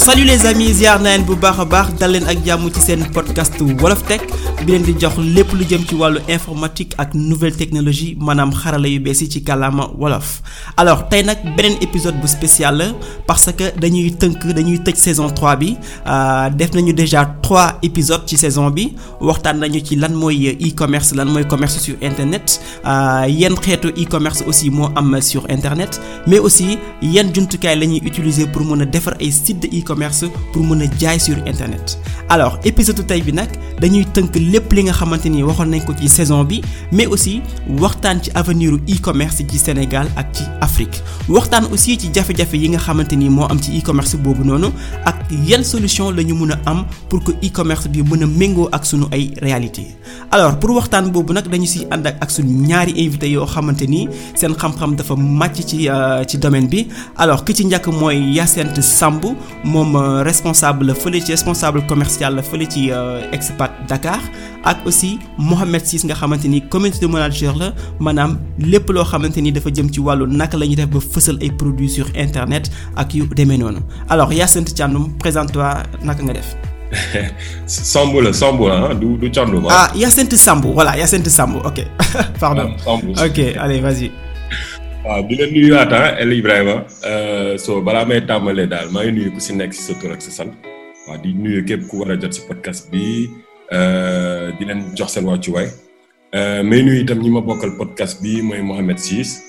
salut les amis ziar na leen bu baax a baax dal leen ak jàmm ci seen podcast wolof tech bi leen di jox lépp lu jëm ci wàllu informatique ak nouvelle technologie maanaam xarala yu bees yi ci kàllaama wolof. alors tey nag beneen épisode bu spécial la parce que dañuy tënk dañuy tëj saison 3 bi def nañu déjà trois épisodes ci saison bi waxtaan nañu ci lan mooy e-commerce lan mooy commerce sur internet yan xeetu e-commerce aussi moo am sur internet mais aussi yan jumtukaay la ñuy utiliser pour mën a defar ay site de e-commerce pour mën a jaay sur internet alors épisode tey bi nag dañuy tënk lépp li nga xamante ni waxoon nañ ko ci saison bi mais aussi waxtaan ci avenir u e-commerce ci Sénégal ak ci Afrique waxtaan aussi ci jafe-jafe yi nga xamante ni moo am ci e-commerce boobu noonu ak yan solution la ñu mën a am pour que e-commerce bi mën a méngoo ak sunu ay réalité alors pour waxtaan boobu nag dañu si ànd ak sunu ñaari invité yoo xamante ni seen xam-xam dafa màcc ci ci domaine bi alors ki ci njëkk mooy Yacinthe Samb moom responsable la fële ci responsable commercial la fële ci Expat Dakar ak aussi Mohamed Ciss nga xamante ni community manager la maanaam lépp loo xamante ni dafa jëm ci wàllu naka la ñuy def ba fësal ay produits sur internet ak yu demee noonu alors Yacinthe Thiandoum présente-toi naka nga def. Samb la Samb la du du Thiandoum. ah Yacinthe Samb voilà Yacinthe Samb ok pardon. ok allez vas-y. waaw di la nuyuwaat El Ibrahima so balaa may tàmbalee daal maa ngi nuyu ku si nekk si sa tur ak sa sant waaw di nuyu képp ku war a jot si podcast bi di leen jox seen wàccuwaay may nuyu itam ñi ma bokkal podcast bi mooy Mohamed Ciss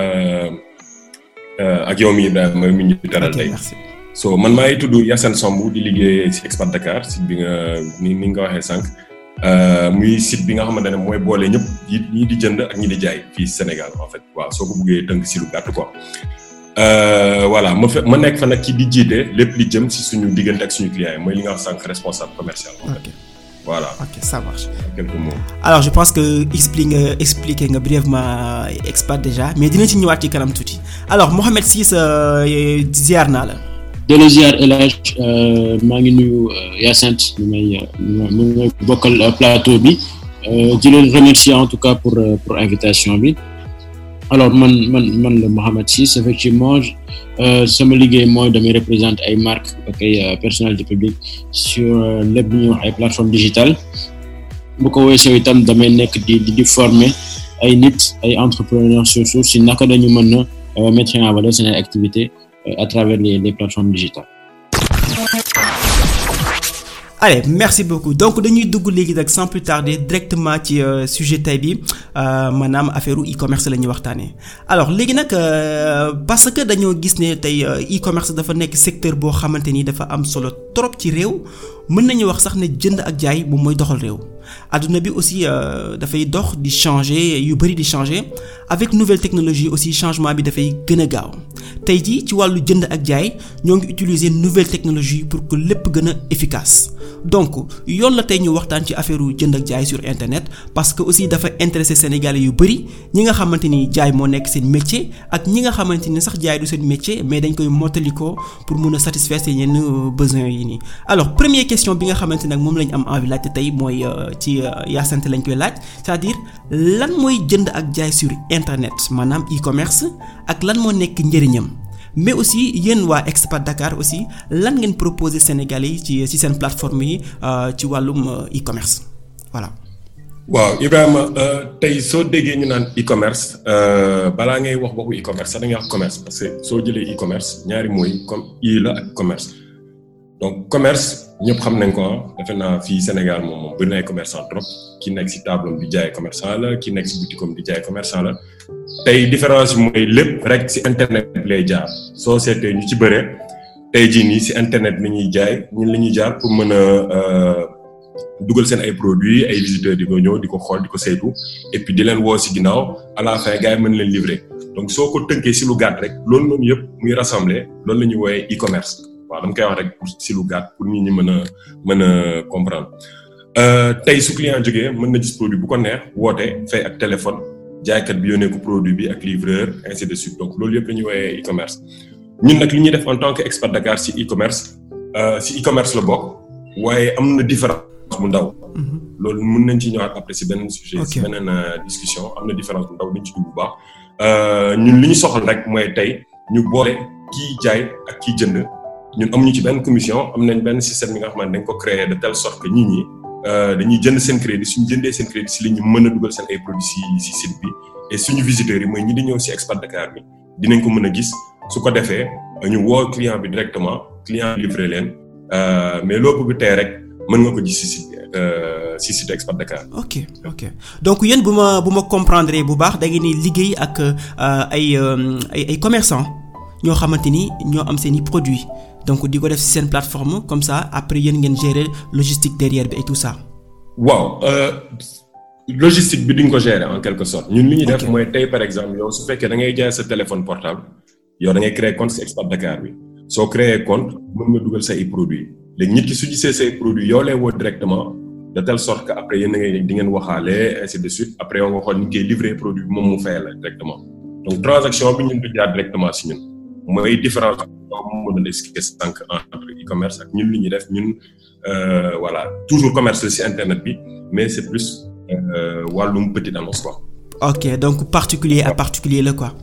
ak yow mi Ibrahima mi ñu teral tey so man maa ngi tudd Yacine Samb di liggéey si Expat Dakar site bi nga ni ni nga waxee sànq muy site bi nga xamante ne mooy boole ñëpp ñi di jënd ak ñi di jaay fii Sénégal en fait waaw soo ko buggee tënk si lu gàtt quoi. voilà ma fe ma nekk fa nag ci di jiite lépp li jëm si suñu diggante ak suñu client yi mooy li nga wax sànq responsable commercial. en fait voilà. ok ça marche. quelques mots. alors je pense que explique nga expliqué nga brièvement Expat déjà mais dina ci ñëwaat ci kanam tuuti alors Mohamed Ciss ziar naa la. delloo ziar El Hadj maa ngi nuyu Yacinthe ñu may ñu may bokkal plateau bi di leen remercier en tout cas pour pour invitation bi alors man man man la Mohamed Ciss effectivement sama liggéey mooy damay représenter ay marques ak ay personnalité publique sur lépp lu ñuy wax ay plateformes digitales bu ko weesoo itam damay nekk di di former ay nit ay entrepreneurs surtout si naka dañu mën a mettre en valeur seen activité à travers les les plateformes digitales. allez merci beaucoup donc dañuy dugg léegi nag sans plus tarder directement ci sujet tay bi maanaam affaire e-commerce la ñuy waxtaanee alors léegi nag parce que dañoo gis ne tey e-commerce dafa nekk secteur boo xamante ni dafa am solo trop ci réew mën nañu wax sax ne jënd ak jaay moom mooy doxal réew adduna bi aussi dafay dox di changer yu bari di changer avec nouvelle technologie aussi changement bi dafay gën a gaaw tey jii ci wàllu jënd ak jaay ñoo ngi utiliser nouvelle technologie pour que lépp gën a efficace donc yoon la tey ñu waxtaan ci affaire jënd ak jaay sur internet parce que aussi dafa intéresser sénégalais yu bari ñi nga xamante ni jaay moo nekk seen métier ak ñi nga xamante ni sax jaay du seen métier mais dañ koy mottalikoo pour mun a satisfaire seen yenn besoins yi nii alors première question bi nga xamante nag moom lañ am envie laajte tey mooy ci Yacinthe lañ koy laaj c'est-à-dire lan mooy jënd ak jaay sur internet maanaam e-commerce ak lan moo nekk njëriñam mais aussi yéen waa Expat Dakar aussi lan ngeen proposer Sénégalais yi ci ci seen plateforme yi ci wàllum e-commerce voilà. waaw Ibrahima tey soo déggee ñu naan e-commerce balaa ngay wax waxu e-commerce sax da ngay wax commerce parce que soo jëlee e-commerce ñaari mooy comme i la ak commerce donc commerce ñëpp xam nañ ko defe naa fii Sénégal moom moom bëri na ay commerçant trop ki nekk si table di jaay commerçant la ki nekk si boutique am di jaay commerçant la tey différence bi mooy lépp rek si internet lay jaar soo seetee ñu ci bëree tey jii nii si internet la ñuy jaay ñun la ñuy jaar pour mën a dugal seen ay produits ay visiteurs di ko ñëw di ko xool di ko saytu et puis di leen woo si ginnaaw à la fin gars yi mën leen livrer donc soo ko tënkee si lu gàtt rek loolu noonu yëpp muy rassembler loolu la ñuy woowee e-commerce waaw dama koy wax rek pour si lu gàtt pour nit ñi mën a mën a comprendre tey su client jógee mën na gis produit bu ko neex woote fay ak téléphone jaaykat bi yónnee ko produit bi ak livreur ainsi de suite donc loolu yëpp la ñuy woowee e-commerce ñun nag li ñuy def en tant que expert Dakar si e-commerce si e-commerce la bokk waaye am na différence bu ndaw. loolu mën nañ ci ñëwaat après si beneen sujet. si beneen discussion am na différence bu ndaw dañ ci dugg bu baax. ñun li ñu soxla rek mooy tey ñu boole kiy jaay ak kiy jënd ñun amuñu ci benn commission am nañ benn système bi nga xamante dañ ko créer de telle sorte que nit ñi dañuy jënd seen crédit suñu jëndee seen crédit si la ñu mën a dugal seen ay produits si si site bi et suñu visiteurs yi mooy ñi di ñëw si Expat Dakar bi dinañ ko mën a gis su ko defee ñu woo client bi directement client livré leen mais loo bëgg tey rek mën nga ko gis si site bi si site Expat Dakar. ok ok donc yéen bu ma bu ma comprendre bu baax da ngeen di liggéey ak ay ay ay commerçants ñoo xamante ni ñoo am seen i produits donc di ko def ci seen plateforme comme ça après yéen ngeen gérer logistique derrière bi et tout ça. waaw logistique bi duñ ko gérer en quelque sorte ñun li ñuy def mooy tey par exemple yow su fekkee da ngay jaay sa téléphone portable yow da ngay créer compte ci Expat Dakar bi soo créer compte mën nga dugal say produits léegi nit ki su gisee say produits yow lay woo directement de telle sorte que après yéen da ngay di ngeen waxaale ainsi de suite après yow nga xool ni koy livrer produit bi moom mu fay la directement donc transaction bi ñun du jaar directement ci ñun mooy différence moom mën na expliquer sànq entre e-commerce ak ñun li ñuy def ñun voilà toujours commerce ci internet bi mais c'est plus wàllum petite annonce quoi. ok donc particulier à particulier la quoi.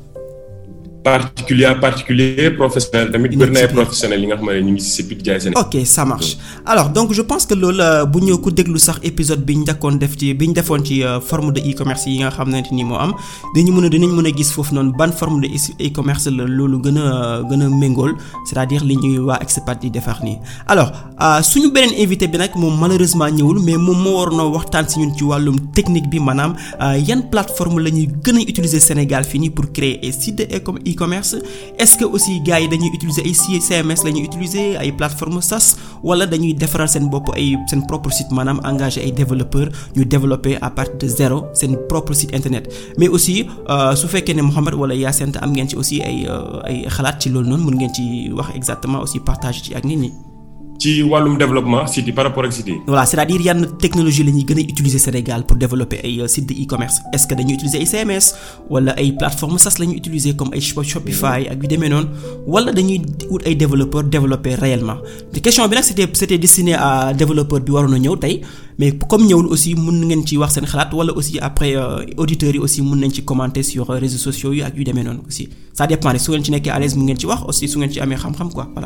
particulier à particulier professionnel tamit bëri na ay professionnels yi nga xam ne ñu ngi ci si jaay seen. ok ça marche alors donc je pense que loolu bu ñu ko déglu sax épisode bi ñu njëkkoon def ci bi ñu defoon ci forme de e-commerce yi nga xamante ni moo am dañu mën a dinañ mën a gis foofu noonu ban forme de e-commerce la loolu gën a gën a méngool c'est-à-dire li ñuy waa Expat di defar nii alors suñu beneen invité bi nag moom malheureusement ñëwul mais moom moo waroon a waxtaan si ñun ci wàllum technique bi maanaam yan plateforme la ñuy gën a utiliser Sénégal fii nii pour créer ay site de e-commerce est-ce que aussi gars yi dañuy utiliser ay CMS la ñuy utiliser ay plateformes SaaS wala dañuy defaral seen bopp ay seen propre site maanaam engagé ay développeurs ñu développer à partir de zéro seen propre site internet mais aussi su fekkee ne Mouhamed wala Yacine am ngeen ci aussi ay ay xalaat ci loolu noonu mën ngeen ci wax exactement aussi partage ci ak nit ñi. ci wàllum développement site yi par rapport ak site yi. voilà c'est-à-dire yan technologie la ñuy gën a utiliser Sénégal pour développer ay sites de e-commerce est-ce que dañuy utiliser ay CMS wala ay plateformes SaaS la ñuy utiliser comme ay Shopify ak yu demee noonu wala dañuy wut ay développeurs développer réellement te question bi nag c'était c'était destiné à développeur bi waroon a ñëw tey mais comme ñëwul aussi mën ngeen ci wax seen xalaat wala aussi après auditeurs yi aussi mën nañ ci commenter sur réseaux sociaux yi ak yu demee noonu aussi ça dépend rek su ngeen ci nekkee à l'aise mu ngeen ci wax aussi su ngeen ci amee xam-xam quoi voilà.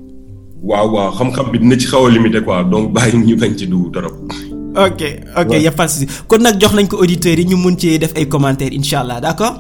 waaw waaw xam-xam bi dina ci xaw a limité quoi donc bàyyi ñu bañ ci dugg trop. ok ok y a pas de souci kon nag jox nañ ko auditeurs yi ñu mun ci def ay commentaires incha allah d'accord.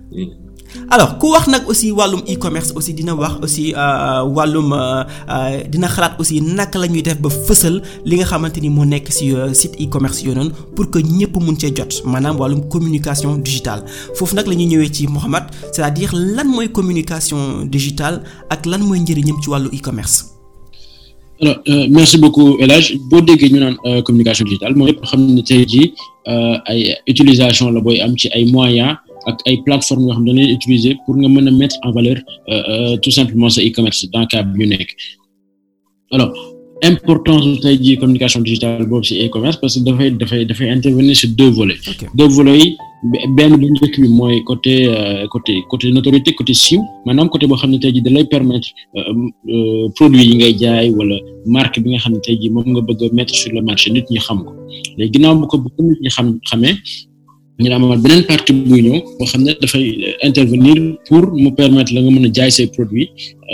alors ku wax nag aussi wàllum e-commerce aussi dina wax aussi wàllum dina xalaat aussi naka la ñuy def ba fësal li nga xamante ni moo nekk ci site e-commerce yooyu noonu pour que ñëpp mun cee jot maanaam wàllum communication digitale foofu nag la ñuy ñëwee ci Mouhamed c'est-à-dire lan mooy communication digitale ak lan mooy njëriñam ci wàllu e-commerce. alors euh, merci beaucoup El Hadj boo déggee ñu naan communication digitale mooy yëpp xam ne tey jii ay utilisation la booy am ci ay moyens ak ay plateformes yoo xam ne dañuy utiliser pour nga mën a mettre en valeur euh, euh, tout simplement sa e-commerce dans le cas bi ñu nekk alors importance tey jii communication digitale boobu ci e-commerce parce que dafay dafay dafay intervenir sur deux volets Ok. deux volets yi benn bu njëkk bi mooy côté côté côté notoriété côté siiw maanaam côté boo xam ne tey jii da lay permettre produit yi ngay jaay wala marque bi nga xam ne tey jii moom nga bëgg a mettre sur le marché nit ñi xam ko léegi ginnaaw bu ko bu ko nit ñi xam xamee ñu amaat beneen partie buy ñëw boo xam ne dafay intervenir pour mu permettre la nga mën a jaay say produits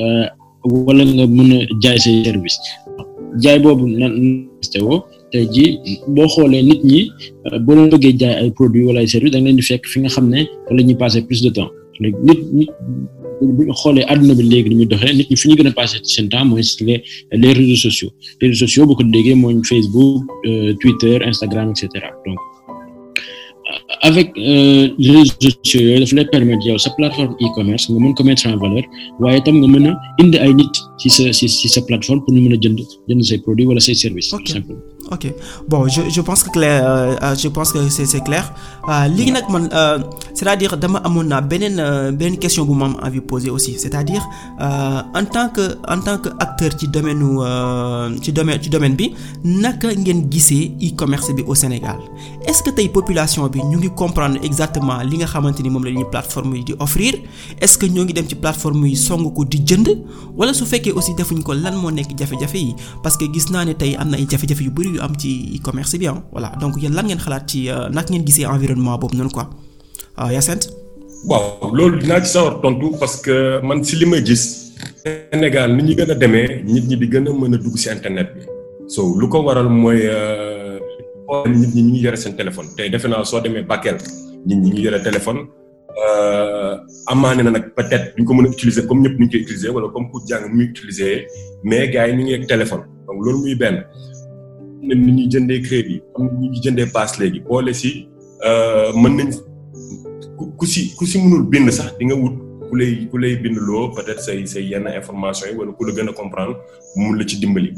wala nga mën a jaay say service jaay boobu nan woo tey jii boo xoolee nit ñi boo leen bëggee jaay ay produits wala ay services da nga leen di fekk fi nga xam ne wala ñuy passer plus de temps léegi nit ñi bu ñu xoolee àdduna bi léegi ni muy doxee nit ñi fi ñu gën a passer seen temps mooy les les réseaux sociaux les réseaux sociaux bu ko déggee mooy Facebook Twitter Instagram et cetera donc avec les réseaux sociaux yooyu daf lay permettre yow sa plateforme e-commerce nga mën ko mettre en valeur waaye itam nga mën a indi ay nit ci sa ci ci sa plateforme pour ñu mën a jënd jënd say produits wala say services. Ok. tout simplement. ok bon je je pense que clair euh, euh, je pense que c'est c'est clair euh, léegi nag man euh, c'est-à-dire dama amoon naa beneen euh, beneen question bu ma am envie poser aussi c'est-à-dire euh, en tant que en tant que acteur ci domaine nu euh, ci domaine ci domaine bi naka ngeen gisee e-commerce bi au Sénégal est-ce que tey population bi ñu ngi comprendre exactement li nga xamante ni moom la ñuy plateforme yi di offrir est-ce que ñoo ngi dem ci plateforme yi song ko di jënd wala su fekkee aussi defuñ ko lan moo nekk jafe-jafe yi parce que gis naa ne tey am na ay jafe-jafe yu bari yu am ci e-commerce bi ah voilà donc yéen lan ngeen xalaat ci euh, naka ngeen gisee environnement boobu noonu quoi ah Yacine. waaw loolu dinaa ci sawar tontu parce que man si li ma gis Sénégal ni ñu gën a demee nit ñi di gën a mën a dugg ci internet bi so lu ko waral mooy nit ñi ñu ngi yore seen téléphone tey defe naa soo demee Bakel nit ñi ngi yore téléphone amaane na nag peut-être duñ ko mën a utiliser comme ñëpp ñu koy utiliser wala comme ku jàng muy utiliser mais gars yi ñu ngi ak téléphone donc loolu muy benn am na nit ñuy jëndee crédit am na nit ñuy jëndee pass léegi boole si mën nañ ku si ku si mënul bind sax di nga wut ku lay ku lay bind loo peut-être say say yenn information yi wala ku la gën a comprendre mun la ci dimbali.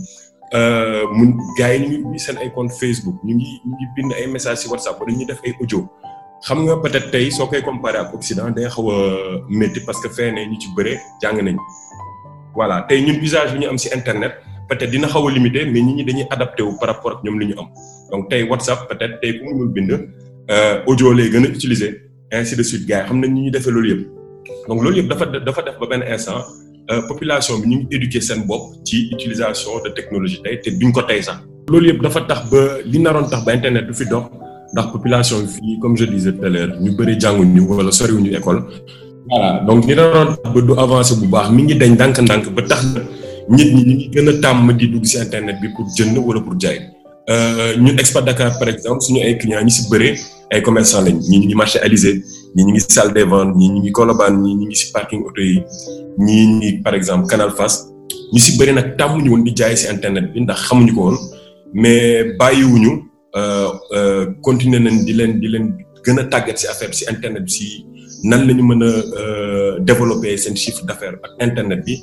mun gars yi ñu ngi ubbi seen ay compte Facebook ñu ngi ñu ngi bind ay message ci WhatsApp wala ñuy def ay audio xam nga peut-être tey soo koy comparer ak Occident day xaw a métti parce que fee ne ñu ci bëre jàng nañ voilà tey ñun usage bi ñu am ci internet peut-être dina xaw a limité mais nit ñi dañuy adapté wu par rapport ak ñoom li ñu am donc tey WhatsApp peut-être tey ku mënul bind audio lay gën a utiliser ainsi de suite gars yi xam nañ ñu ñuy defee loolu yëpp donc loolu yëpp dafa dafa def ba benn instant. population bi ñu ngi éduquer seen bopp ci utilisation de technologie tey te duñ ko tey sax. loolu yëpp dafa tax ba li naroon tax ba internet du fi dox ndax population bi fii comme je disais tout à l'heure ñu bëri jànguñu wala soriwuñu école. voilà donc li naroon tax ba du avancer bu baax mi ngi dañ ndànk-ndànk ba tax na nit ñi ñu ngi gën a tàmm di dugg ci internet bi pour jënd wala pour jaay. ñun Expat Dakar par exemple suñu ay clients ñi ci bëree ay commerçants lañ ñii ñu ngi marché Alizé ñii ñu ngi salle des ventes ñii ñu ngi Colobane ñii ñu ngi ci parking auto yi. ñii ñi par exemple Canal Fass ñu ci bëri nag tàmmuñu woon di jaay ci internet bi ndax xamuñu ko woon mais bàyyiwuñu continuer nañ di leen di leen gën a tàggat ci affaire bi ci internet bi ci nan la ñu mën a développer seen chiffre d'affaires ak internet bi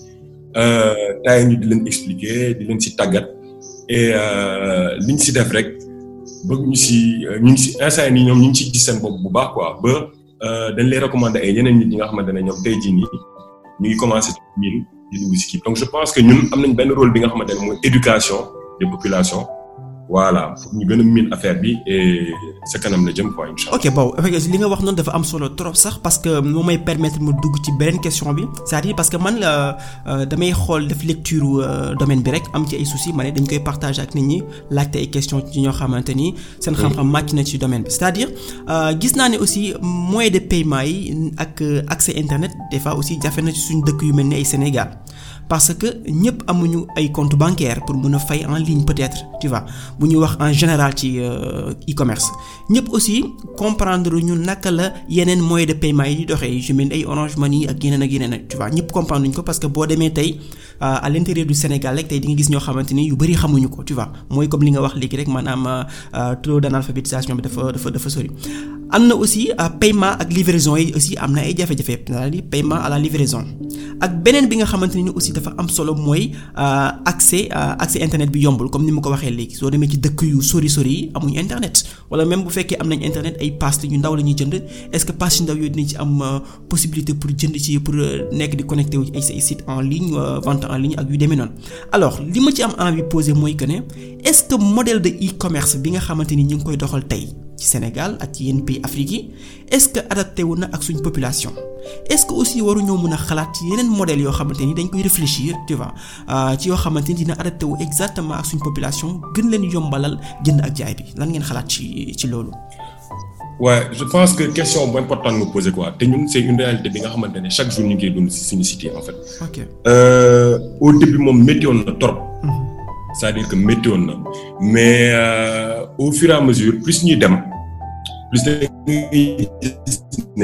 taay ñu di leen expliquer di leen ci tàggat et liñ ci def rek bëgg ñu ci ñu ngi ci instant yii nii ñoom ñu ngi ciy gis seen bopp bu baax quoi ba dañ lay recommander ay yeneen nit ñi nga xamante ne ñoom tey jii nii. ñu ngi commencé miin di dugg ci kii donc je pense que ñun am nañ benn rôle bi nga xamante ne mooy éducation des populations voilà pour ñu gën a miin affaire bi et sa kanam la jëm quoi incha allah. ok bon li nga wax noonu dafa am solo trop sax parce que moo may permettre ma dugg ci beneen question bi c'est-à-dire parce que man la damay xool def lecture domaine bi rek am ci ay soucis ma ne dañ koy partager ak nit ñi laajte ay questions ci ñoo xamante ni. seen xam-xam màcc na ci domaine bi c'est-à-dire gis naa ne aussi moyen de paiement yi ak accès internet des fois aussi jafe na ci suñu dëkk yu mel ni ay Sénégal. parce que ñëpp amuñu ay compte bancaire pour mën a fay en ligne peut-être tu vois bu ñuy wax en général ci e-commerce ñëpp aussi comprendre ñu naka la yeneen moyen de paiement yi di doxee je mel ay Orange Money ak yeneen ak yeneen tu vois ñëpp comprendre ñu ko parce que boo demee tey à l'intérieur du Sénégal rek tey di nga gis ñoo xamante ni yu bari xamuñu ko tu vois mooy comme li nga wax léegi rek maanaam taux d'analphabétisation bi dafa dafa dafa sori. am na aussi paiement ak livraison yi aussi am na ay jafe-jafe c'est-à-dire paiement à la livraison ak beneen bi nga xamante ni aussi dafa am solo mooy accès accès internet bi yombul comme ni ma ko waxee léegi soo demee ci dëkk yu sori sori yi amuñu internet wala même bu fekkee am nañ internet ay pass yu ndaw la ñuy jënd est-ce que pass yu ndaw yooyu dinañ ci am possibilité pour jënd ci pour nekk di connecté wu ay site en ligne vente en ligne ak yu demee noonu alors li ma ci am envie poser mooy que ne est-ce que modèle de e-commerce bi nga xamante ni ñu ngi koy doxal tey ci Sénégal ak ci yenn pays Afrique yi est-ce que adapté wu na ak suñ population est-ce que aussi waruñoo mën a xalaat ci yeneen modèles yoo xamante ni dañ koy réfléchir tu vois ci yoo xamante ni dina adapté wu exactement ak suñ population gën leen yombalal jënd ak jaay bi lan ngeen xalaat ci ci loolu. ouais je pense que question bu importante nga posé quoi te ñun c'est une réalité bi nga xamante ne chaque jour ñu ngi koy dund ci suñu cité en fait. ok au début moom métti woon na trop. c'est-à-dire que métti woon na mais au fur et à mesure plus ñuy dem. plus da ngay gis ne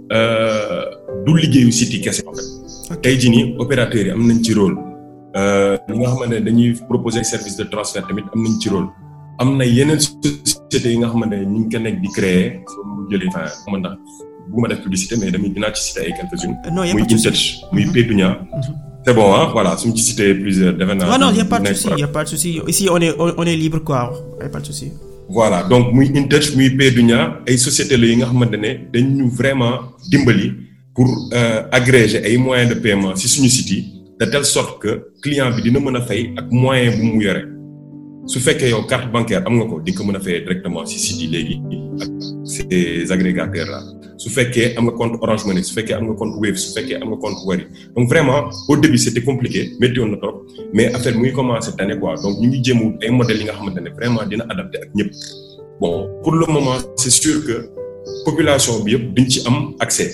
du liggéeyu site yi kese en fait tey jii nii opérateurs yi am nañ ci rôle ñi nga xamante ne dañuy proposer service de transfert tamit am nañ ci rôle am na yeneen sociétés yi nga xamante ne ñu ngi ko nekk di créer soo mu jëlee enfin xam ndax bu ma def publicité mais damay dinaa ci citer ay quelques-unes muy Intouch muy Pétunia c'est bon ah voilà su ma ci citer plusieurs defe naa non non y a pas de souci y a pas de souci ici on est on est libre quoi y a pas de souci voilà donc muy Intouch muy Pédunia ay sociétés la yi nga xamante ne dañu vraiment dimbali pour agréger ay moyens de paiement ci suñu site yi de telle sorte que client bi dina mën a fay ak moyen bu mu yore su fekkee yow carte bancaire am nga ko di nga ko mën a fayee directement ci site yi léegi ak ces agrégateurs là su fekkee am nga compte Orange Money su fekkee am nga compte Wave su fekkee am nga compte Wari donc vraiment au début c'était compliqué métti woon na trop mais affaire muy commencé tane quoi donc ñu ngi jéem ay modèles yi nga xamante ne vraiment dina adapté ak ñëpp bon pour le moment c'est sûr que population bi yëpp duñ ci am accès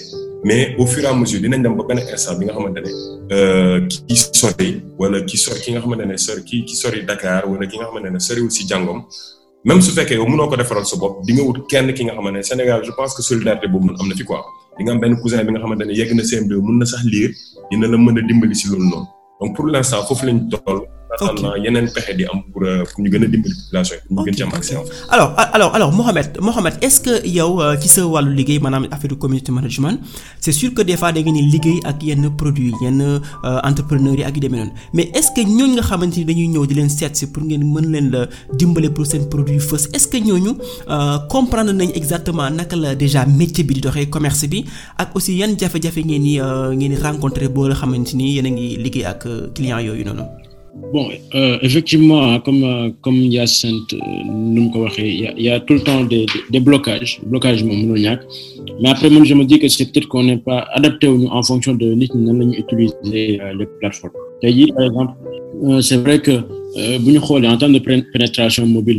mais au fur et à mesure dinañ dem ba benn instant bi nga xamante ne ki sori wala ki sori ki nga xamante ne sori ki ki sori Dakar wala ki nga xamante ne soriwul si jàngom même su fekkee yow mënoo ko defaral sa bopp di nga wut kenn ki nga xamante ne Sénégal je pense que solidarité boobu noonu am na fi quoi di nga am benn cousin bi nga xamante ne yegg na CM2 mën na sax lire dina la mën a dimbali si loolu noonu donc pour l'instant foofu lañ toll. ok yeneen pexe di am pour pour ñu gën a dimbali population yi. ñu gën ci am accès alors alors alors Mohamed Mohamed est-ce que yow ci sa wàllu liggéey maanaam affaire community management c'est sûr que des fois da ngeen di liggéey ak yenn produits yenn entrepreneurs yi ak yu demee noonu mais est-ce que ñooñu nga xamante ni dañuy ñëw di leen seet si pour ngeen mën leen la dimbale pour seen produit fës est-ce que ñooñu comprendre nañ exactement naka la déjà métier bi di doxee commerce bi ak aussi yan jafe-jafe ngeen di ngeen di rencontrer boo la xamante ni yéen a ngi liggéey ak clients yooyu noonu. bon euh, effectivement comme euh, comme Hyacinthe nu mu ko waxee y a y a tout le temps des des blocages blocage moom mënul ñàkk mais après man je me dis que c'est peut-être qu'on n'est pas adapté wuñu en fonction de nit ñi nan la ñu utiliser euh, les plateformes tey jii par exemple c'est vrai que bu ñu xoolee en termes de pénétration mobile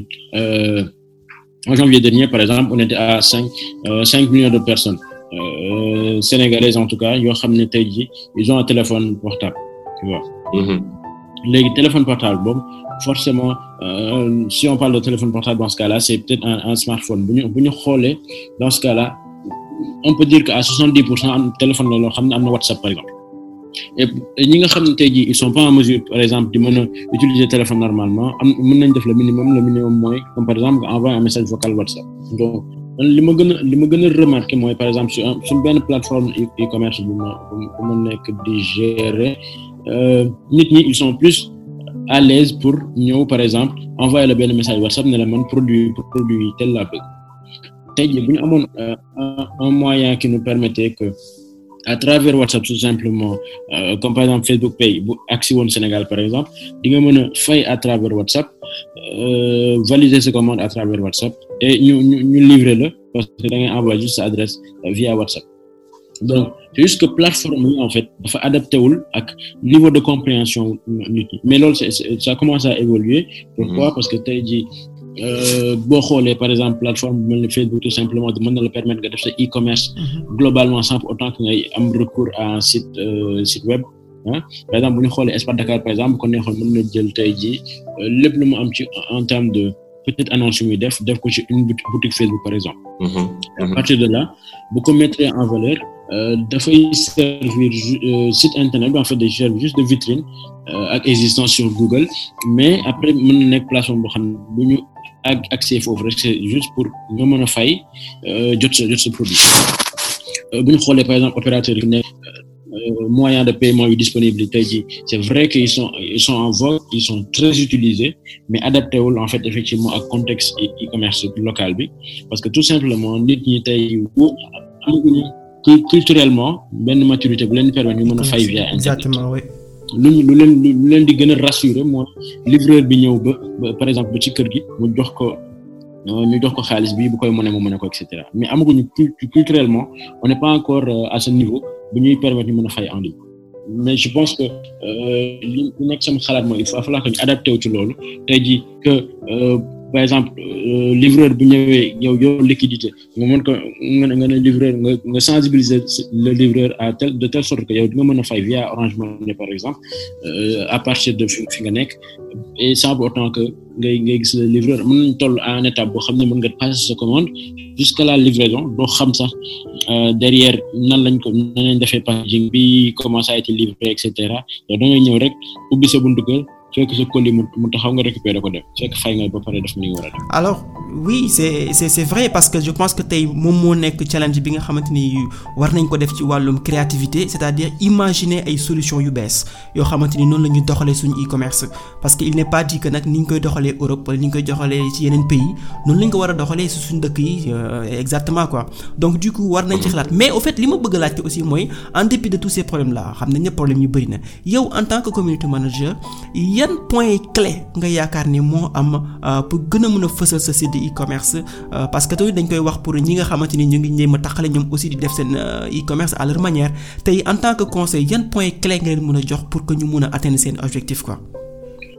en janvier dernier par exemple on était à cinq cinq millions de personnes sénégalaises en tout cas yoo xam ne tey jii ils ont un téléphone portable tu vois. Mm-hmm. léegi téléphone portable boobu forcément euh, si on parle de téléphone portable dans ce cas-là c'est peut-être un, un smartphone bu ñu bu ñu xoolee dans ce cas-là on peut dire que à soixante-dix pour cent am téléphone la loo xam ne am na WhatsApp par exemple et ñi nga xam ne tey jii ils sont pas en mesure par exemple di mën a utiliser téléphone normalement am mën nañ def le minimum le minimum mooy comme par exemple nga envoyer un message vocal WhatsApp donc li ma gën a li ma gën a remarquer mooy par exemple sur sur benn plateforme e-commerce bu ma bu ma nekk di gérer nit ñi ils sont plus à l'aise pour ñëw par exemple envoyer la benn message WhatsApp ne la man produit produit tel laa bëgg tey jii bu ñu amoon un moyen qui nous permettait que à travers WhatsApp tout simplement euh, comme par exemple Facebook Pay bu agsi woon Sénégal par exemple di nga mën a fay à travers WhatsApp euh, valider sa commande à travers WhatsApp et ñu ñu ñu livrer la parce que da ngay envoyer juste sa adresse via WhatsApp donc c'est juste que plateforme yi en fait dafa adapté wul ak niveau de compréhension nit ñi mais loolu c'est ça commence à évoluer pourquoi parce que tey jii boo xoolee par exemple plateforme bu mel ni Facebook tout simplement mën na la permettre nga def sa e-commerce globalement sans pour autant que ngay am recours à un site euh, site web ah par exemple bu ñu xoolee Espace Dakar par exemple kon neexoon mën na jël tey jii lépp lu mu am ci en termes de peut-être annonce yu muy def def ko ci une boutique Facebook par exemple à partir de là bu ko mettre en valeur dafay servir site internet bi en fait day servir juste de vitrine ak existence sur Google mais après mën na nekk plateforme boo xam ne bu ñu ak accès foofu rek c'est juste pour nga mën a fay jot sa jot sa produit bu ñu xoolee par exemple opérateurs yi nekk moyens de paiement yu disponible tey jii c'est vrai que ils sont ils sont en vogue ils sont très utilisés mais adapté wul en fait effectivement ak contexte e-commerce local bi parce que tout simplement nit ñi tey amaguñu culturellement benn maturité bu leen permettre ñu mën a fay via internet exactement oui. lu lu leen lu leen di gën a rassurer mooy livreur bi ñëw ba ba par exemple ba ci kër gi mu jox ko ñu jox ko xaalis bi bu koy mën a mu mën a ko et cetera mais amaguñu culturellement on n'est pas encore à ce niveau bu ñuy permettre ñu mën a fay en ligne mais je pense que li nekk sama xalaat mooy il faut falloir que ñu adapté wu ci loolu tey jii que par exemple livreur bu ñëwee yow yow liquidité nga mën ko nga nga ne livreur nga nga sensibiliser le livreur à tel de telle sorte que yow di nga mën a fay via Orange Money par exemple à partir de fi fi nga nekk et sans pour autant que ngay ngay gis le livreur mën nañ toll à un étape boo xam ne mën nga passer sa commande jusqu'à la livraison doo xam sax derrière nan lañ ko nan lañ defee packaging bi comment ça a été livré et cetera yow da ngay ñëw rek ubbi sa buntu kër fekk sa colis mu mu taxaw nga récupérer ko def fekk fay nga ba pare def ni nga war a def. alors oui c'est c'est c'est vrai parce que je pense que tey moom moo nekk challenge bi nga xamante ni war nañ ko def ci wàllum créativité c'est-à-dire imaginer ay solutions yu bees yoo xamante ni noonu la ñuy doxalee suñu e-commerce parce que il n'est pas dit que nag ni ñu koy doxalee Europe wala ni ñu koy doxalee ci yeneen pays noonu la ñu ko war a doxalee ci suñu dëkk yi exactement quoi donc du coup war nañ ci xalaat mais au fait li ma bëgg a laajte aussi mooy en dépit de tous ces problèmes là xam nañ ne problème yu bari na yow en tant que community manager yan point clé nga yaakaar ni moo am pour gën a mën a fësal sa site e-commerce parce que tamit dañ koy wax pour ñi nga xamante ni ñu ngi ñëw ma taxale ñoom aussi di def seen e-commerce à leur manière tey en tant que conseil yan point clé nga leen mën a jox pour que ñu mën a atteindre seen objectif quoi.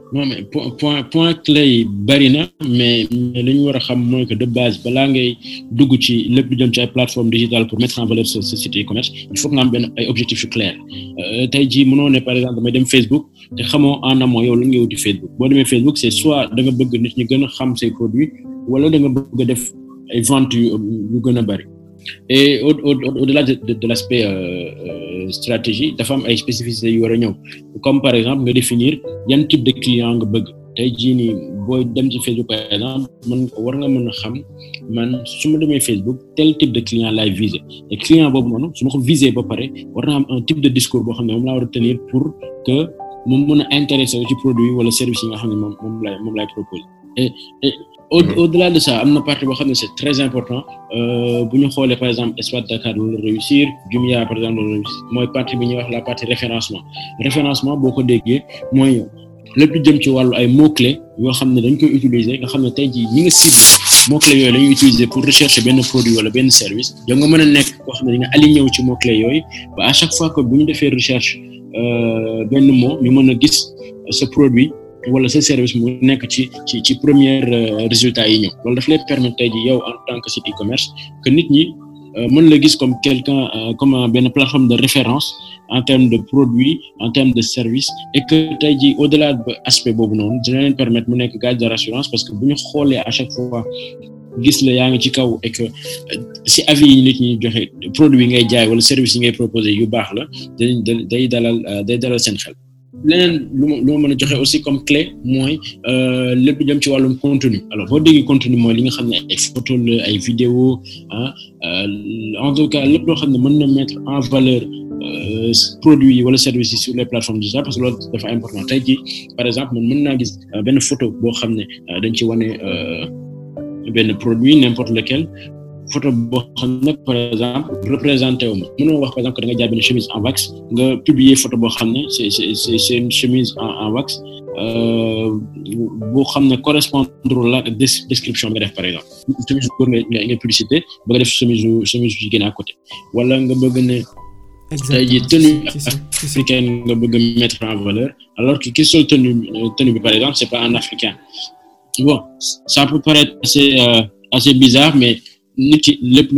non mais point point point clé yi bari na mais mais li ñu war a xam mooy que de base balaa ngay dugg ci lépp lu jëm ci ay plateformes digitales pour mettre en valeur sa sa site e-commerce il faut que nga am benn ay objectifs yu clairs tey jii mënoo ne par exemple damay dem Facebook te xamoo en amont yow lan ngay wuti Facebook boo demee Facebook c'est soit da nga bëgg nit ñi gën a xam say produits wala da nga bëgg a def ay ventes yu yu gën a bari et au au au-delà de de, de l'aspect euh, stratégie dafa am ay spécificités yu war a ñëw comme par exemple nga définir yan type de client nga bëgg tey jii nii booy dem ci Facebook par exemple man war nga mën a xam man su ma demee Facebook tel type de client laay viser et client boobu noonu su ma ko viser ba pare war na am un type de discours boo xam ne moom laa war a tenir pour que moom mën a intéressé wu ci produit wala service yi nga xam ne moom moom laay moom laay proposer et et au au-delà de ça am na partie boo xam ne c'est très important bu ñu xoolee par exemple Espace Dakar loolu réussir Jumia par exemple loolu réussir mooy partie bi ñuy wax la partie référencement référencement boo ko déggee mooy lépp lu jëm ci wàllu ay mots clés yoo xam ne dañ koy utiliser nga xam ne tey jii ñi nga cible mots clés yooyu la ñuy utiliser pour rechercher benn produit wala benn service yow nga mën a nekk koo xam ne di nga aligné wu ci mots clés yooyu ba à chaque fois que bu ñu defee recherche benn mot ñu mën a gis ce produit wala sa service mu nekk ci ci ci première résultat yi ñëw loolu daf lay permettre tey jii yow en tant que site e-commerce que nit ñi mën la gis comme quelqu'un comme benn plateforme de référence en termes de produits en termes de services et que tey jii au-delà de aspect boobu noonu dina leen permettre mu nekk gage de rassurance parce que bu ñu xoolee à chaque fois gis la yaa ngi ci kaw et que si avis yi nit ñi joxe produit yi ngay jaay wala service yi ngay proposer yu baax la day day dalal day dalal seen xel. leneen lu ma lu ma mën a joxe aussi comme clé mooy lépp jëm ci wàllum contenu alors boo déggee contenu mooy li nga xam ne ay photo la ay vidéo ah en tout cas lépp loo xam ne mën na mettre en valeur produits yi wala services yi sur les plateformes digitales parce que loolu dafa important tey jii par exemple man mën naa gis benn photo boo xam ne dañ ci wane benn produit n'importe lequel photo boo xam ne par exemple représenté wu ma mënoo wax par exemple que da nga jaay benn chemise en wax nga publier photo boo xam ne c'est c'est c'est une chemise en en wax boo xam ne correspondre la description bi nga def par exemple chemise góor nga nga publicité ba nga def chemise chemise jigéen à côté wala nga bëgg ne tey jii tenue africaine nga bëgg mettre en valeur alors que ki sol tenue tenue bi par exemple c'est pas un africain bon ça peut paraître assez assez bizarre mais nit ki lépp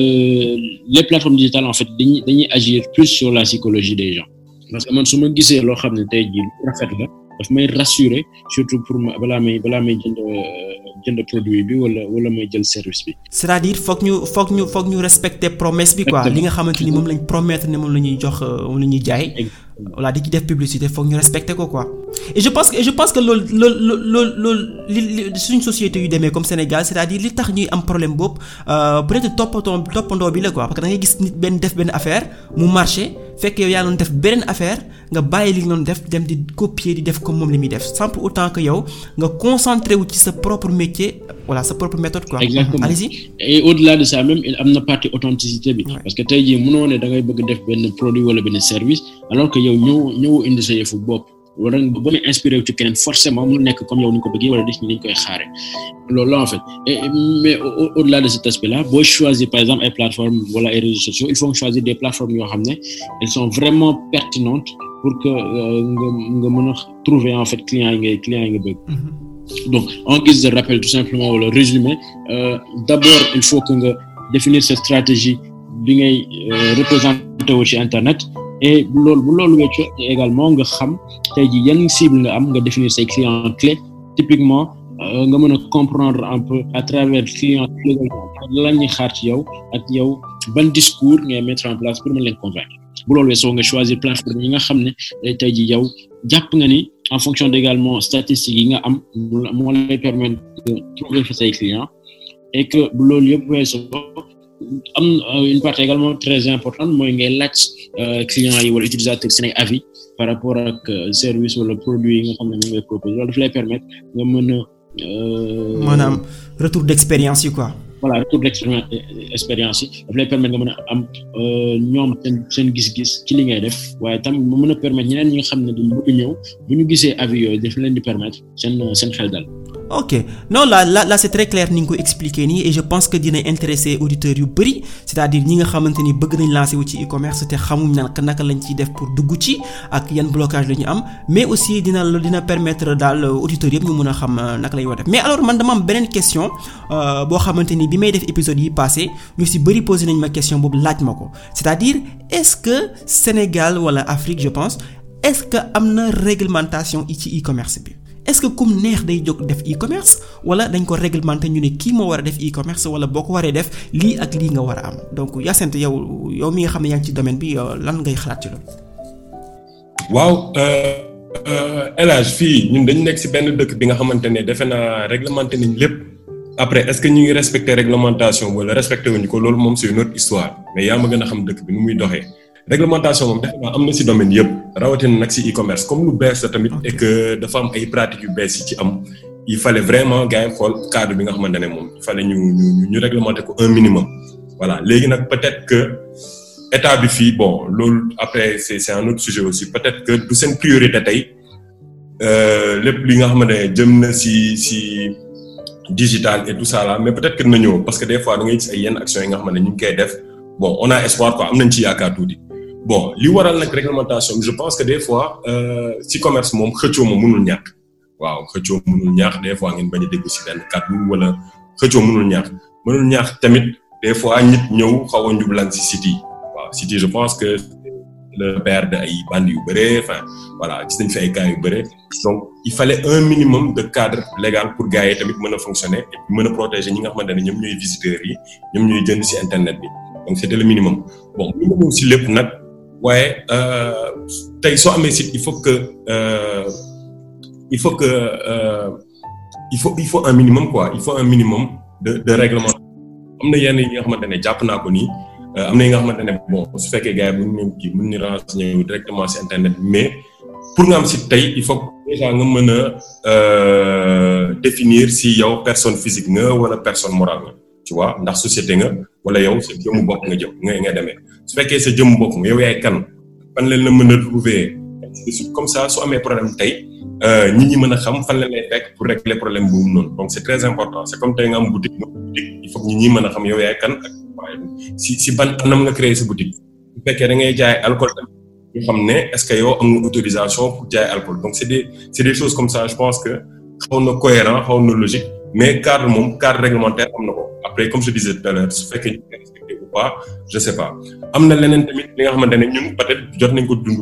les plateformes digitales en fait dañuy dañuy agir plus sur la psychologie des gens parce que man su ma gisee loo xam ne tey jii rafet la daf may rassurer surtout pour ma balaa may balaa may jënd jënd produit bi wala wala may jël service bi. c'est-à-dire foog ñu foog ñu foog ñu respecter promesse bi quoi li nga xamante ni moom lañ promettre ne moom la ñuy jox moom la ñuy jaay. voilà di ci def publicité foog ñu respecter ko quoi. et je pense que je pense que loolu loolu loolu loolu li li suñ société yu demee comme Sénégal c'est-à-dire li tax ñuy am problème boobu peut-être toppatoo toppandoo bi la quoi parce que da ngay gis nit benn def benn affaire mu marché fekk yow yaa doon def beneen affaire nga bàyyi li nga doon def dem di copier di def comme moom li muy def sans pour autant que yow nga concentré wu ci sa propre métier voilà sa propre méthode quoi. exactement allez-y. et au-delà de ça même am na partie authenticité bi. parce que tey jii mënoo ne da ngay bëgg def benn produit wala benn service alors que yow ñëw ñëw indi sa yëfu bopp. wala ba muy inspiré wu ci keneen forcément mu nekk comme yow ni ko bëggee wala nit ñi dañ koy xaare loolu la en fait et mais au-delà de cet aspect là boo choisir par exemple ay plateformes wala ay réseaux sociaux il faut choisir des plateformes yoo xam ne elles sont vraiment pertinentes pour que nga nga mën a trouver en fait clients yi ngay clients yi nga bëgg donc en guise de rappel tout simplement wala résumé euh, d'abord il faut que nga définir sa stratégie bi ngay représenter wu ci internet et loolu bu loolu weccoo également nga xam tey jii yan cible nga am nga définir say clients clés typiquement nga mën a comprendre un peu à travers clients lan ñuy xaar ci yow ak yow ban discours ngay mettre en place pour mën leen convaincre bu loolu weesoo nga choisir plateforme yi nga xam ne tey jii yow jàpp nga ni en fonction également statistiques yi nga am moo lay permettre de trouver fa say clients et que bu loolu yëpp weesoo am une partie également très importante mooy ngay laaj clients yi wala utilisateurs seen ay avis par rapport ak service wala produit yi nga xam ne moom ngay proposer loolu daf lay permettre nga mën a. maanaam retour d'expérience yi quoi. voilà retour d'expérience yi daf lay permettre nga mën a am ñoom seen seen gis-gis ci li ngay def waaye tam mu mën a permettre ñeneen ñi nga xam ne dañ bëgg ñëw bu ñu gisee avis yooyu daf leen di permettre seen seen xel dal. ok non là là là c'est très clair ni nga ko expliquer nii et je pense que dina intéresser auditeurs yu bari c'est-à-dire ñi nga xamante ni bëgg nañ lancer wu ci e-commerce te xamuñ naka naka lañ ciy def pour dugg ci ak yan blocage la ñu am mais aussi dina dina permettre daal auditeurs yëpp ñu mën a xam naka lay war def mais alors man dama am beneen question boo xamante ni bi may def épisode yi passé ñu ci bari posé nañ ma question boobu laaj ma ko c'est-à-dire est-ce que Sénégal wala Afrique je pense est-ce que am na réglementation ci e-commerce bi. est-ce que kum neex day jóg def e-commerce wala dañ ko réglementer ñu ne kii moo war a def e-commerce wala boo ko waree def lii ak lii nga war a am donc Hyacinthe yow yow mi nga xam ne yaa ngi ci domaine bi lan ngay xalaat ci loolu. waaw El Hadj fii ñun dañu nekk ci benn dëkk bi nga xamante ne defe naa réglementé nañ lépp après est-ce que ñu ngi respecter réglementation wala respecté wuñu ko loolu moom c'est une autre histoire mais yaa ma gën a xam dëkk bi nu muy doxee. réglementation moom defe naa am na ci domaine yëpp rawatina nag ci e-commerce comme lu bees la tamit et que dafa am ay pratiques yu bees yi ci am il fallait vraiment gars yi xool cadre bi nga xamante ne moom il fallait ñu ñu ñu réglementer ko un minimum. voilà léegi nag peut-être que état bi fii bon loolu après c'est c'est un autre sujet aussi peut-être que du seen priorité tey lépp li nga xamante ne jëm na ci ci digital et tout ça là mais peut-être que dina ñëw parce que des fois da ngay gis ay yenn actions yi nga xamante ne ñu ngi koy def bon on a espoir quoi am nañ ci yaakaar tuuti. bon li waral nag réglementation je pense que des fois ci commerce moom xëccoo moom mënul ñàkk waaw xëccoo mënul ñàkk des fois ngeen bañ a déglu ci benn kàddu wala xëccoo mënul ñàkk mënul ñàkk tamit des fois nit ñëw xaw a njublan ci site yi waaw site yi je pense que le père de ay bandes yu bëree enfin voilà gis nañ fi ay cas yu bëree donc il fallait un minimum de cadre légal pour gars yi tamit mën a fonctionner et mën a protéger ñi nga xamante ne ñoom ñooy visiteurs yi ñoom ñooy jënd ci internet bi donc c'était le minimum bon minimum ci lépp nag. waaye tey soo amee site il faut que euh, il faut que euh, il faut il faut un minimum quoi il faut un minimum de de règlement am na yenn yi nga xamante ne jàpp naa ko nii am na yi nga xamante ne bon su fekkee gars yi bu ñu kii mën nañu renseigner directement ci internet mais pour nga am site tey il faut déjà nga mën a définir si yow personne physique nga wala personne morale nga tu vois ndax société nga wala yow sa jëmmu bopp nga jëm nga nga demee su fekkee sa jëmmu bopp nga yow yaay kan fan leen la mën a trouver comme ça su amee problème tey nit ñi mën a xam fan leen lay fekk pour régler problème boobu noonu donc c'est très important c'est comme tey nga am boutique nga boutique il faut que nit ñi mën a xam yow yaay kan ak waaye si si ban anam nga créer sa boutique su fekkee da ngay jaay alcool tamit ñu xam ne est-ce que yow am nga autorisation pour jaay alcool donc c'est des c'est des choses comme ça je pense que xaw na cohérent xaw na logique mais cadre moom cadre réglementaire am na ko après comme je disais tout à l'heure su fekkee ñu koy respecté ou pas je sais pas am na leneen tamit li nga xamante ne ñun peut-être jot nañ ko dund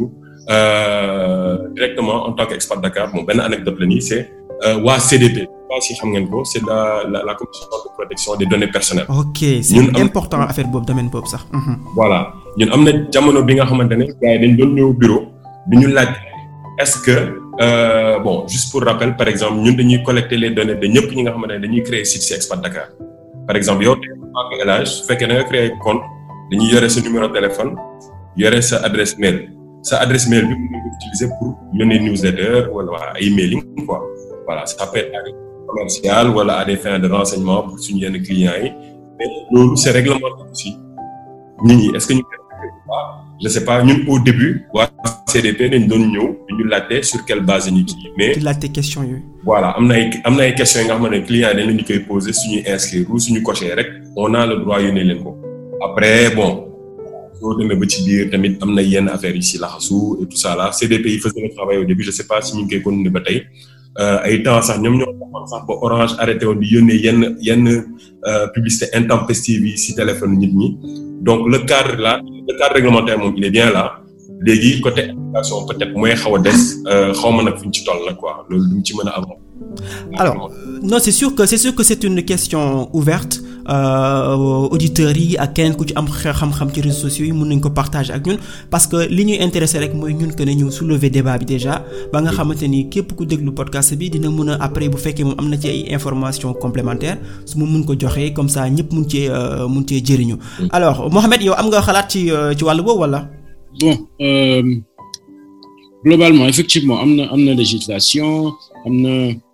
directement en tant qu'expat Dakar bon benn anecdote la nii c'est waa CDP pas si xam ngeen ko c'est la la la commission de protection des données personnelles. ok c'est important affaire boobu domaine boobu sax. voilà ñun am na jamono bi nga xamante ne gars yi dañ doon ñëw bureau bi ñu laaj est-ce que euh, bon juste pour rappel par exemple ñun dañuy collecter les données de ñëpp ñi nga xamante ne dañuy créer site ci expat Dakar par exemple yow tey en tant que élage su fekkee da nga créer compte dañuy yore sa numéro de téléphone yore sa adresse mail sa adresse mail bi mën nga ko utiliser pour yónnee newsletter wala waa ay mailing quoi voilà ça peut être commercial wala à des fins de renseignement pour suñu yenn clients yi mais loolu c'est réglementé aussi nit ñi est-ce que ñu je sais pas ñun au début waa CDP dañ doon ñëw ñu laajte sur quelle base ñu kii mais. di laajte question yooyu. voilà am na ay am na ay questions yi nga xamante ne clients yi dañ leen di koy poser suñuy inscrire ou suñu cocher rek on a le droit yónnee leen ko après bon soo demee ba ci biir tamit am na yenn affaires yi si laxasu et tout ça là CDP yi faisait le travail au début je sais pas si ñu ngi koy continuer ba tey. ay temps sax ñoom ñoo taxoon sax ba Orange arrêté woon di yónnee yenn yenn publicité intempestive yi ci téléphone nit ñi donc le cadre là le cadre réglementaire moom il est bien là léegi côté application peut-être mooy xaw a des xaw ma nag fu ñu ci toll la quoi loolu duñ ci mën a am. alors non c'est sûr que c'est sûr que c'est une question ouverte auditeurs yi ak keneen ku ci am xam-xam ci réseaux sociaux yi mën nañ ko partager ak ñun parce que li ñuy intéressé rek mooy ñun que ne ñu soulever débat bi déjà ba nga xamante ni képp ku déglu podcast bi dina mën a après bu fekkee moom am na ci ay informations complémentaires su ma mën ko joxee comme ça ñëpp mun cee mun cee jëriñu. alors Mohamed yow am nga xalaat ci ci wàllu boobu wala. bon euh, globalement effectivement am na am na législation am na.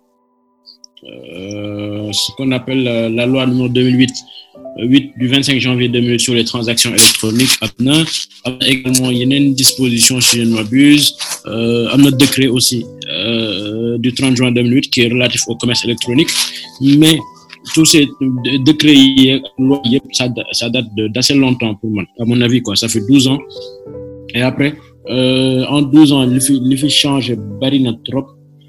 Euh, ce qu'on appelle la, la loi numéro 2008 8 du 25 janvier 2008 sur les transactions électroniques am na am na également yeneen dispositions si je ne m'abuse am na décret aussi du 30 juin 2008 qui est relatif au commerce électronique mais tous ces décrets yi loi yëpp ça ça date de d'assez longtemps pour moi à mon avis quoi ça fait 12 ans et après euh, en 12 ans li fi li fi changé bari na trop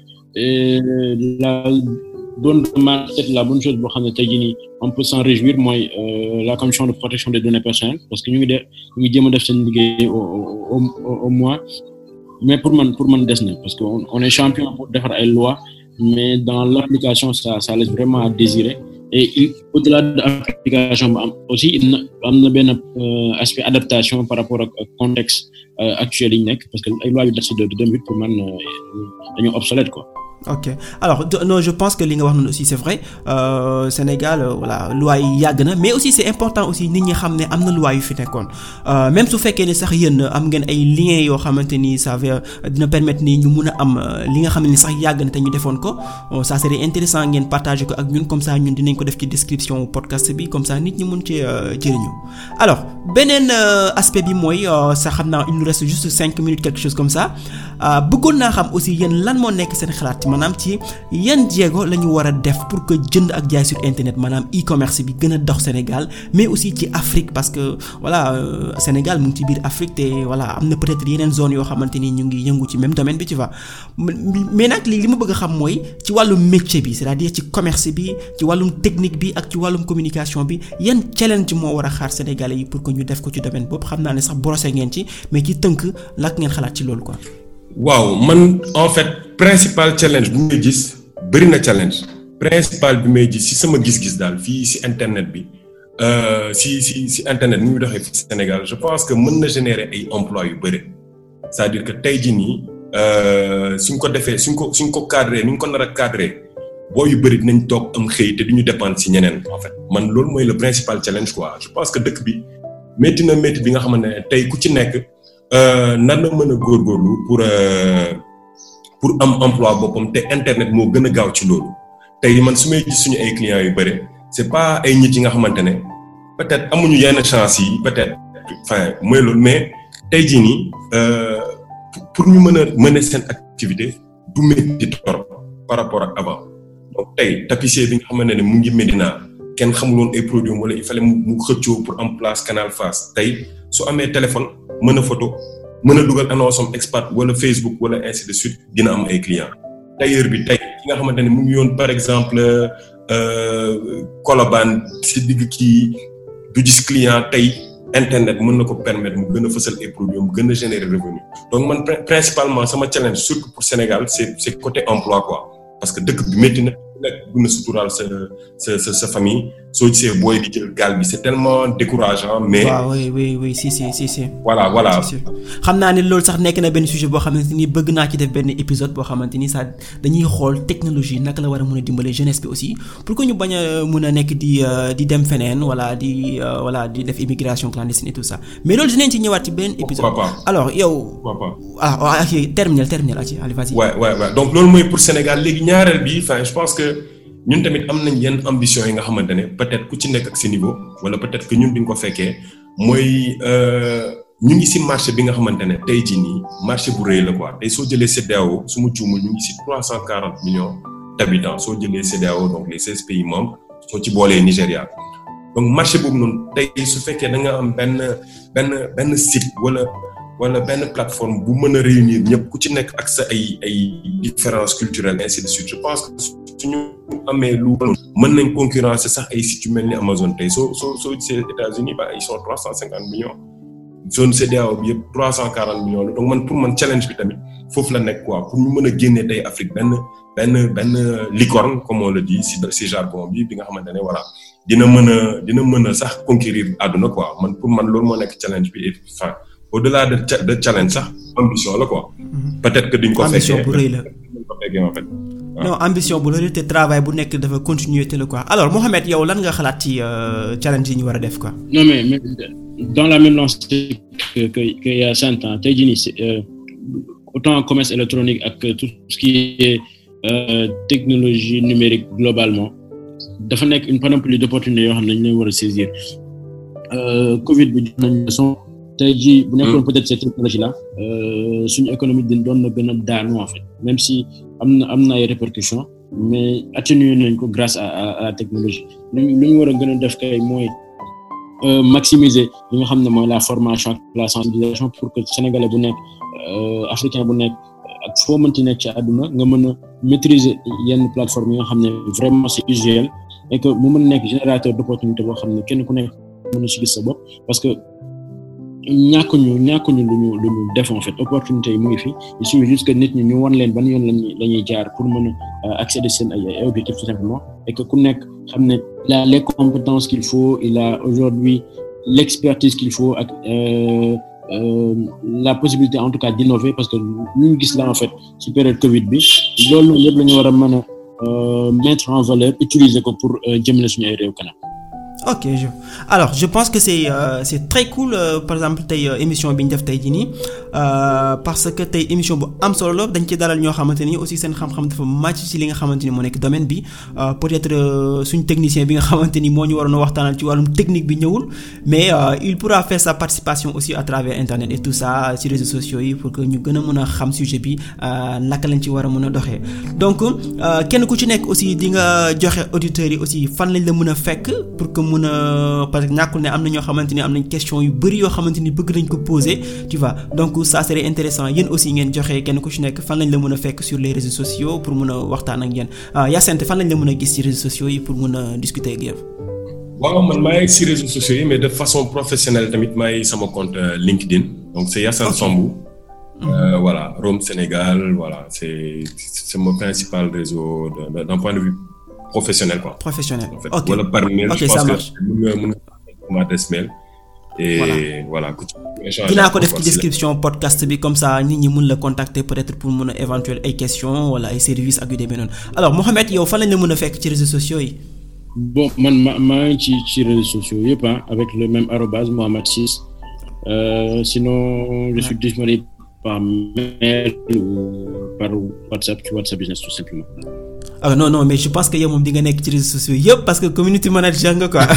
et la bonne peut-être la bonne chose boo xam ne tey jii nii on peut s'en réjouir mooy la commission de protection des données personnelles parce que ñu ngi def ñu ngi jéem a def seen liggéey au au au moins mais pour man pour man des na parce que on est champion pour defar ay lois mais dans l'application ça ça laisse vraiment à désirer et au-delà de l'application ba am aussi am na benn aspect adaptation par rapport ak contexte actuel yi ñu nekk parce que ay lois yu des de 2008 pour man dañoo obsolète quoi. ok alors non je pense que li nga wax noonu aussi c'est vrai euh, Sénégal euh, voilà loi yi yàgg na mais aussi c'est important aussi nit ñi xam ne am na loi yu fi nekkoon euh, même su fekkee ne sax yéen am ngeen ay liens yoo xamante ni ça va dina permettre ni ñu mun a am li nga xam ne sax yàgg na te ñu defoon ko ça serait intéressant ngeen partager ko ak ñun comme ça ñun dinañ ko def ci description podcast bi comme ça nit ñi mun ci jëriñu alors beneen aspect bi mooy sax xam naa il nous reste juste cinq minutes quelque chose comme ça bëggoon naa xam aussi yéen lan moo nekk seen xalaat maanaam ci yan jéego la ñu war a def pour que jënd ak jaay sur internet maanaam e-commerce bi gën a dox Sénégal mais aussi ci Afrique parce que voilà euh, Sénégal mu ngi ci biir Afrique te voilà am na peut-être yeneen zone yoo xamante ni ñu ngi yëngu ci même domaine bi tu vois mais nag li li ma bëgg a xam mooy ci wàllum métier bi c'est-à-dire ci commerce bi ci wàllum technique bi ak ci wàllum communication bi yan challenge moo war a xaar Sénégalais yi pour que ñu def ko ci domaine boobu xam naa ne sax brosser ngeen ci mais ci tënk lak ngeen xalaat ci loolu quoi. waaw man en fait principal challenge bu may gis bëri na challenge principal bi may gis ci sama gis-gis daal fii ci internet bi ci ci ci internet ni muy doxee fi Sénégal je pense que mën na générer ay emplois yu bëri c'est-à-dire que tey jii nii suñ ko defee suñ ko suñ ko cadré ni ñu ko nar a cadré boo yu bëri dinañ toog am xëy te duñu dépendre ci ñeneen en fait man loolu mooy le principal challenge quoi je pense que dëkk bi métti na métti bi nga xamante ne tey ku ci nekk. nan na mën a góorgóorlu pour pour am emploi boppam te internet moo gën a gaaw ci loolu tey man su may gis suñu ay clients yu bëri c'est pas ay nit yi nga xamante ne peut-être amuñu yenn chance yi peut-être enfin mooy loolu mais tey jii nii pour ñu mën a mener seen activité du métti trop par rapport ak avant donc tey tapissier bi nga xamante ne mu ngi Médina kenn xamuloon ay produits wala il fallait mu xëccoo pour am place Canal Face tey su amee téléphone. mën a photo mën a dugal annonce am expat wala Facebook wala ainsi de suite dina am ay clients tailleur bi tey ki nga xamante ne mu ngi yoon par exemple Colobane si digg kii du gis client tey internet mën na ko permettre mu gën a fësal ay produits mu gën a générer revenu donc man principalement sama challenge surtout pour Sénégal c'est c'est côté emploi quoi parce que dëkk bi métti na nekk bu na suturaal sa sa sa sa famille soo gisee booy di jël gaal bi c'est tellement décourageant mais. waaw oui oui oui si si si si. voilà voilà. xam naa ne loolu sax nekk na benn sujet boo xamante ni bëgg naa ci def benn épisode boo xamante ni sax dañuy xool technologie naka la war a mën a dimbale jeunesse bi aussi pour que ñu bañ a mën a nekk di di dem feneen wala di voilà di def immigration clandestine et tout ça mais loolu dinañ ci ñëwaat ci benn épisode. alors yow. ah ah ok terminal terminal ci allez vas-y. ouais ouais ouais donc loolu mooy pour Sénégal léegi ñaareel bi enfin je pense que. ñun tamit am nañ yenn ambition yi nga xamante ne peut-être ku ci nekk ak sa niveau wala peut-être que ñun bi nga ko fekkee mooy ñu ngi ci marché bi nga xamante ne tey jii nii marché bu rëy la quoi tey soo jëlee CEDEAO su ma juumul ñu ngi ci trois cent quarante millions d'habitants soo jëlee CEDEAO donc les seize pays membres soo ci boolee Nigéria donc marché boobu noonu tey su fekkee da nga am benn benn benn site wala wala benn plateforme bu mën a réunir ñëpp ku ci nekk ak sa ay ay différences culturelles ainsi de suite je pense que suñu amee lu mën nañ concurrencer sax ay sites yu mel ni Amazon tey soo soo soo gisee États-Unis ba ils sont trois cent cinquante millions zone CEDEAO bi yëpp trois cent quarante millions la donc man pour man challenge bi tamit foofu la nekk quoi pour ñu mën a génnee tey Afrique benn benn benn licorne comme on le dit si si jargon bi bi nga xamante ne voilà dina mën a dina mën a sax conquérir àdduna quoi man pour man loolu moo nekk challenge bi et enfin au-delà de de challenge sax ambition la quoi. peut-être que duñ ko fekkee ambition bu rëy la. duñ ko fekkee en fait. non ambition bu rëy te travail bu nekk dafa continuer te la quoi alors Mohamed yow lan nga xalaat ci challenge yi ñu war a def quoi. non mais mais dans la même lancée que que que y a cinq ans tey jii nii euh, autant commerce électronique ak tout ce qui est euh, technologie numérique globalement dafa nekk une panoplie d'opportunités yoo xam ne dañu leen war a saisir Covid bi jox nañu leçon tey jii bu nekkoon peut-être cette technologie là suñu économie dañ doon na gën a daanu en fait même si am na am na ay répercussions mais atténuer nañ ko grâce à à la technologie lu ñu lu ñu war a gën a def kay mooy maximiser li nga xam ne mooy la formation ak la sensibilisation pour que sénégalais bu nekk africain bu nekk ak foo mënti nekk ci àdduna nga mën a maîtriser yenn plateforme yi nga xam ne vraiment c'est usuel et que mu mën a nekk générateur d'opportunité boo xam ne kenn ku nekk mën a si gis sa bopp parce que ñàkkuñu ñàkkuñu lu ñu lu ñu def en fait opportunité yi mu ngi fi il suffit juste que nit ñi ñu wan leen ban yoon lañuy la ñuy jaar pour mën a accéder seen ay ay objectifs tout simplement et que ku nekk xam ne il a les compétences qu'il faut il a aujourd'hui l'expertise qu'il faut ak euh, euh, la possibilité en tout cas d'innover parce que ñu ngi gis là en fait ci période Covid bi loolu noonu yëpp la ñu war a mën a mettre en valeur utiliser ko pour jëmale suñu ay réew kanam. ok je alors je pense que c'est euh, c'est très cool euh, par exemple tey émission bi ñu def tey jii nii parce que tey émission bu am solo la dañ ci dalal ñoo xamante ni aussi seen xam-xam dafa màcc ci li nga xamante ni moo nekk domaine bi peut-être suñ technicien bi nga xamante ni moo ñu waroon a waxtaanal ci wàllum technique bi ñëwul mais il pourra faire sa participation aussi à travers internet et tout ça ci réseaux sociaux yi pour que ñu gën a mën a xam sujet bi naka lañ ci war a mën a doxee donc kenn ku ci nekk aussi di nga joxe auditeurs yi aussi fan lañ la mën a fekk pour que mun a parce que ñàkkul ne am na ñoo xamante ni am nañ question yu bari yoo xamante ni bëgg nañ ko poser tu vois donc ça serait intéressant yéen aussi ngeen joxe kenn ku ci nekk fan lañ la mën a fekk sur les réseaux sociaux pour mun a waxtaan ak yéen Yacine fan lañ la mën a gis ci réseaux sociaux yi pour mun a discuter ak yéen. waaw man maa ngi ci réseaux sociaux yi mais de façon professionnelle tamit maa ngi sama compte LinkedIn donc c'est Yacine Sambou. Euh, voilà Rome Sénégal voilà c'est c'est mon principal réseau d'un point de vue professionnel quoi. professionnel en fait ok wala par mail ok je ça pense marche que mën nga mën nga ma adresse mail et Voilà. voilà ku ci échanger dinaa ko def encore ci si la- description podcast bi comme ça nit ñi mën la contacter peut-être pour mën a éventuel ay questions wala ay services ak yu demee noonu alors Mohamed yow fan lañ la mën a fekk ci réseaux sociaux yi. bon man ma maa ngi ci ci réseaux sociaux yëpp ah avec le même arrobase Mohamed Ciss euh, sinon je suis disponible par mail ou par WhatsApp ci WhatsApp business tout simplement. ah non non mais je pense que yow moom di nga nekk ci réseaux sociaux yëpp parce que community manager nga quoi.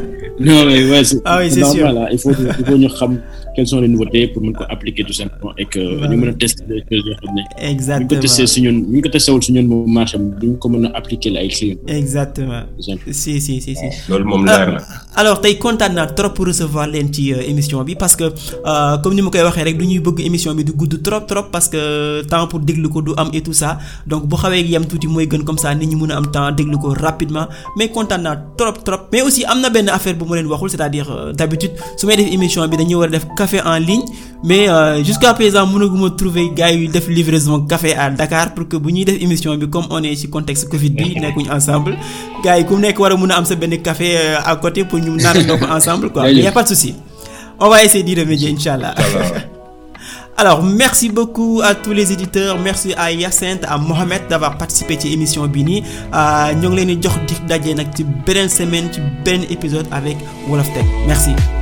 non mais ouais, c'est Ah oui, c'est normal sûr. ah. il faut que- il faut ñu xam quelles sont les nouveautés pour mën ko appliquer tout simplement et que Voilà. ñu mën a tester des choses yoo xam ne. bu ñu ko exactement testé si ñun bu ñu ko testé wul si ñun moom marché am duñ ko mën a appliquer la ay clients exactement par exemple. si si si si. loolu moom leer na alors tey kontaan naa trop pour recevoir leen ci euh, émission bi parce que euh, comme ni ma koy waxee rek du ñuy bëgg émission bi du gudd trop trop parce que temps pour déglu ko du am et tout ça donc bu xawee yem tuuti mooy gën comme ça nit ñi mën a am temps déglu ko rapidement mais kontaan naa trop trop mais aussi am na benn affaire bu ma leen waxul c'est-à-dire euh, d'habitude su may def émission bi dañuy war a def café en ligne mais euh, jusqu'à présent mënaguma trouver gars yu def livraison café à Dakar pour que bu ñuy def émission bi comme on est ci contexte Covid bi nekkuñu ensemble gars yi ku nekk war a mën a am sa benn café euh, à côté pour ñu naanandoo ko ensemble quoi mais y a pas de souci on va essayer d'y remédier inchallah voilà alors merci beaucoup à tous les éditeurs merci à Yacinthe à Mohamed d'avoir participé ci émission bi nii ñoo ngi leen di jox di daje nag ci beneen semaine ci beneen épisode avec Wolof Tech merci